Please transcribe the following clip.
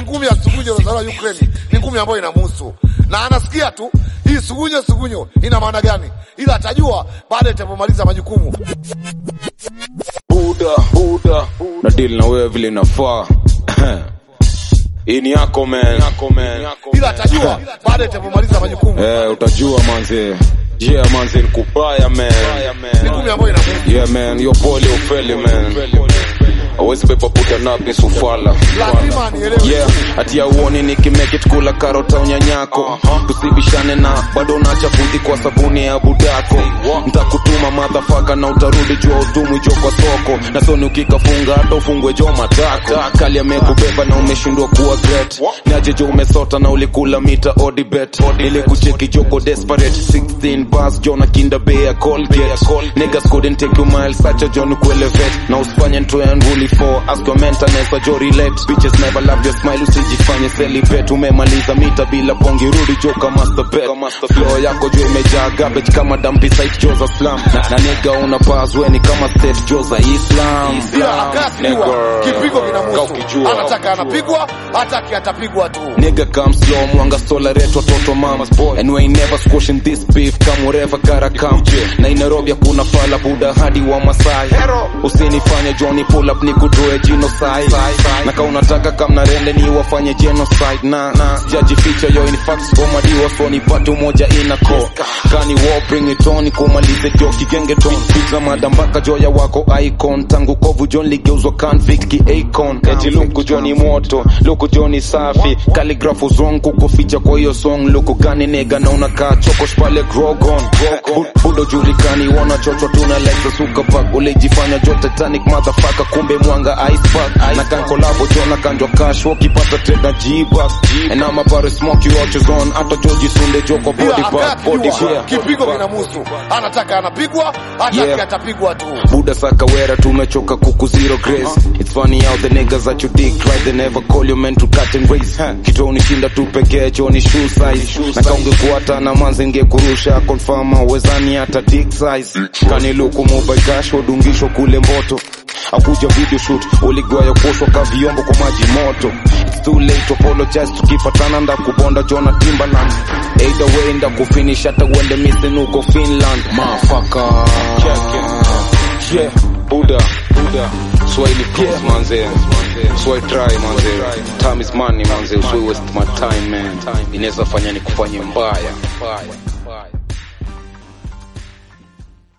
ngumi ya sugunyo iliyozaliwa Ukraine ni ngumi ambayo inamhusu na anasikia tu hii sugunyo sugunyo ina maana gani, ila atajua baada itapomaliza majukumu. Buda, Buda, na deal na wewe vile inafaa. Hii ni yako man, yako man. ila atajua baada itapomaliza majukumu. Eh, utajua manze. Yeah manze, nikubaya man. Ni ngumi ambayo inamhusu. Yeah man, yo pole ufeli man. Awezi pepa puta napi sufala. Lazima anielewe. Yeah, ati ya uoni nikimake it kula karota unyanyako tusibishane na bado unachafuti kwa sabuni ya budako ntakutuma madhafaka na utarudi jua utumwi jo kwa soko na soni ukikafunga hata ufungwe jo matako kali amekubeba na umeshindwa kuwa great niaje jo umesota na ulikula mita odibet ili kucheki joko desperate 16 bars jo na kinda bay ya colgate niggas couldn't take you miles such a john kuelevate na usifanye nto ya nguli for ask your maintenance wa jo relate bitches never love your smile usijifanye celibate umemaliza mita bila pongi rudi jo kama master flow yako jo imejaa garbage kama dumpy site jo za slum na, na nigga una pass weni kama state jo za islam ila akasikiwa Nigga. kipigo Kaa kinamuhusu, ukijua. anataka anapigwa, hataki atapigwa tu. Nigga come slow, mwanga tolerate watoto mamas boy And we ain't never squashing this beef, come wherever gotta come Na in Nairobi kuna fala buda hadi wa Masai Usinifanye Johnny pull up ni kutoe genocide Na ka unataka kam na rende ni wafanye genocide Na, na jaji feature yo in facts Goma diwa so ni patu moja inako Kani war bring it on, kumalize jo kigenge ton Pizza madambaka joya wako icon Tangu kovu John ligeuzwa convict ki Akon Eti luku Johnny moto, luku Johnny safi Calligraph wrong kukuficha kwa hiyo song Luku gani nega na unakaa chokos pale Grogon Bu- Budo julikani wanachochwa tuna like the suka pack Ulijifanya jo Titanic motherfucker kumbe mwanga ice pack Na kan kolabo jo na kanjwa cash wakipata tena G-Bucks And I'm about to smoke you out your zone Hata Joji Sunde jo kwa body ila bag body akasikiwa bag kipigo kinamuhusu, anataka anapigwa, hataki Yeah. atapigwa tu. Buda sakawera tumechoka kuku zero grace It's funny how the niggas that you dig right They never call you men to cut and race Kitu unishinda tu pekee choni shoe size Na kaungekuata na manzi ngekurusha Confirm hauwezani hata dick size Kaniluku mobile cash wadungishwa kule mboto akuja video shoot uligwaya kuoshwa ka vyombo kwa maji moto It's too late to apologize tukipatana nda kubonda jona Timberland either way nda kufinish hata uende missing uko Finland motherfucker yeah Buddha Buddha Swahili pros manze Swahili try manze time is money manze usiwe waste my time man inaweza fanya nikufanye mbaya mbaya